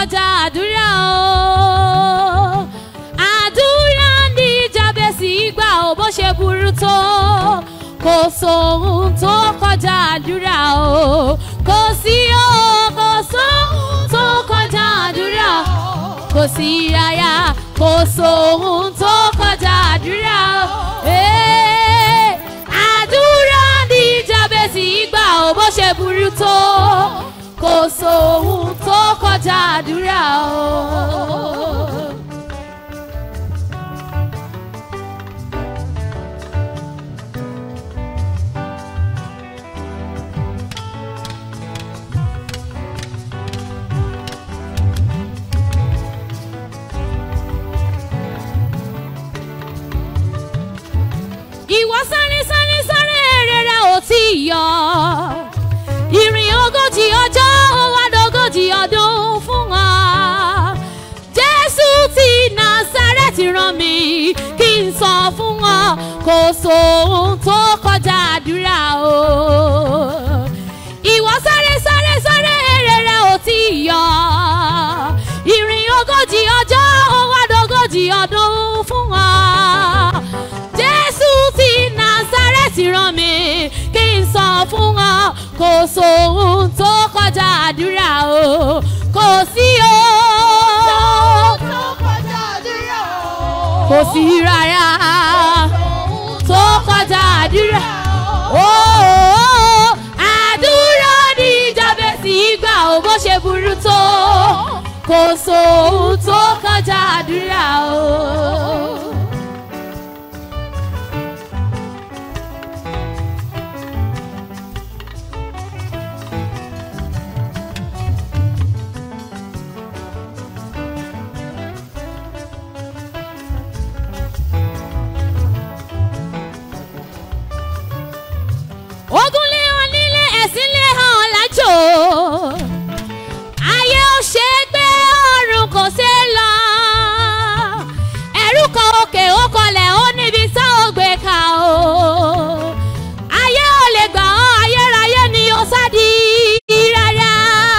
kọjá àdúrà o àdúrà ní jábẹ́sì gbà ó bó ṣe burú tó kò sóhun tó kọjá àdúrà o kò sí o kò sóhun tó kọjá àdúrà kò sí aya kò sóhun tó kọjá àdúrà o. Ee, àdúrà ní jábẹ́sì gbà ó bó ṣe burú tó kò sóhun tó kọjá àdúrà o. ìwọ sáré sáré sáré èrè rẹ ò tí ì yọ ìrìn ogójì ọjọ́ ó wá dógójì ọdún fún wa jésù ti násárẹ́tì rán mi kí n sọ fún ọ kò sóhun tó kọjá àdúrà o ìwọ sáré sáré sáré èrè rẹ ò tí ì yọ ìrìn ogójì ọjọ́ ó wá dógójì ọdún fún wa jésù ti násárẹ́tì rán mi kí n sọ fún ọ kò sóhun tó kọjá àdúrà o kò sí o kò sí rárá tó kọjá àdúrà o àdúrà ní jábẹ́sì gbà ó bó ṣe burú tó kò sóhun tó kọjá àdúrà o. ogun lé hàn nílé ẹ̀sìn lé hàn lájò ayé ò ṣe é gbé ọ̀run kò ṣe é lọ ẹ̀rú kan òkè ó kọlẹ̀ ó níbi tá ò gbé ka o ayé ò lè gbà ọ́ ayérayé ni ó sádi rárá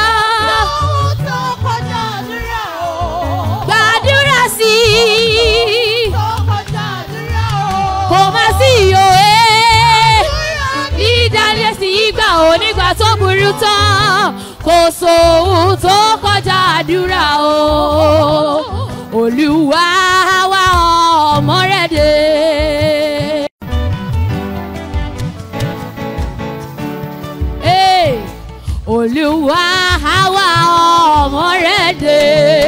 gbàdúrà sí i kò má sí ìyòwe ìdálé sí ìgbà onígbà tó burú tán kò sóhun tó kọjá àdúrà o olúwa wa ọmọ rẹ dé. Hey, olúwa wa ọmọ rẹ dé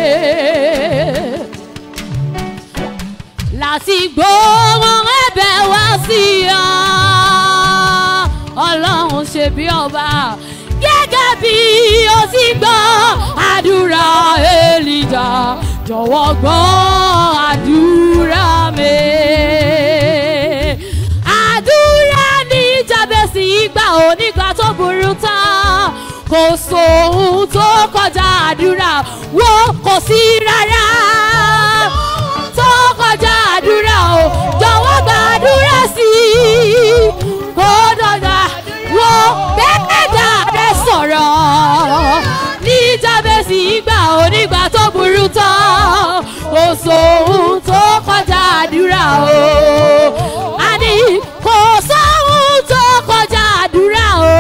láti gbóhùn ẹ̀bẹ̀ wá sí ọ. ọlọ́run ṣe bí ọba gẹ́gẹ́ bí o ti gbọ́ àdúrà èlìjà jọ̀wọ́ gbọ́ àdúrà mi. àdúrà ní jábẹ́sì ìgbà onígbà tó burú tán kò sóhun tó kọjá àdúrà wo kò sí rárá tó kọjá àdúrà o jọ̀wọ́ gbàdúrà sí i kó dọ̀gà wo bẹ́ẹ̀dà rẹ sọ̀rọ̀ ní jábẹ́sì ìgbà onígbà tó burú tán kò sóhun tó kọjá àdúrà o àní kò sóhun tó kọjá àdúrà o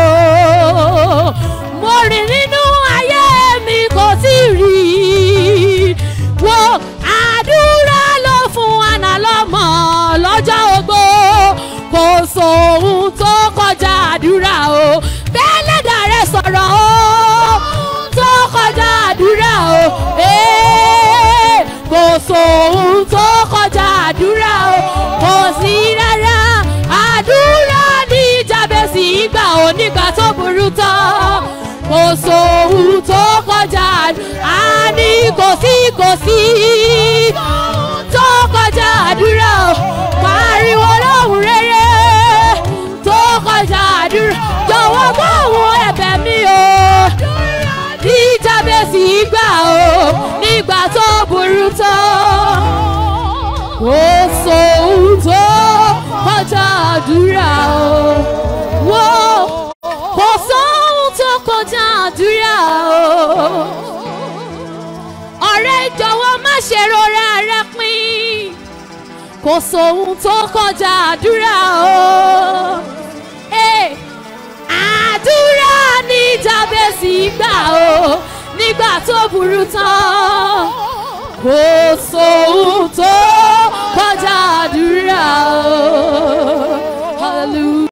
mo rìn nínú ayé mi kò tí ì rí i wo àdúrà ló fún àná lọ́mọ lọ́jọ́ ogbó kò sóhun tó kọjá àdúrà o bẹ́ẹ̀ lẹ́dà rẹ sọ̀rọ̀ o tó kọjá àdúrà o ee kò sóhun tó kọjá àdúrà o kò sí rárá àdúrà ní jábẹ́sì ìgbà onígbà tó burú tán kò sóhun tó kọjá àní kò sí kò sí tó kọjá àdúrà o pariwo lóhùn rere tó kọjá àdúrà jọ̀wọ́ gbọ́ àwọn ẹ̀bẹ̀ mi o ní jábẹ́sì gbà o nígbà tó burú tán kò sóhun tó kọjá àdúrà o wò kò sóhun tó kọjá àdúrà o jọ̀wọ́ má ṣe rora rẹ pin kò sóhun tó kọjá àdúrà o. Eh, àdúrà ní jábẹ́sì gbà o nígbà tó burú tán kò sóhun tó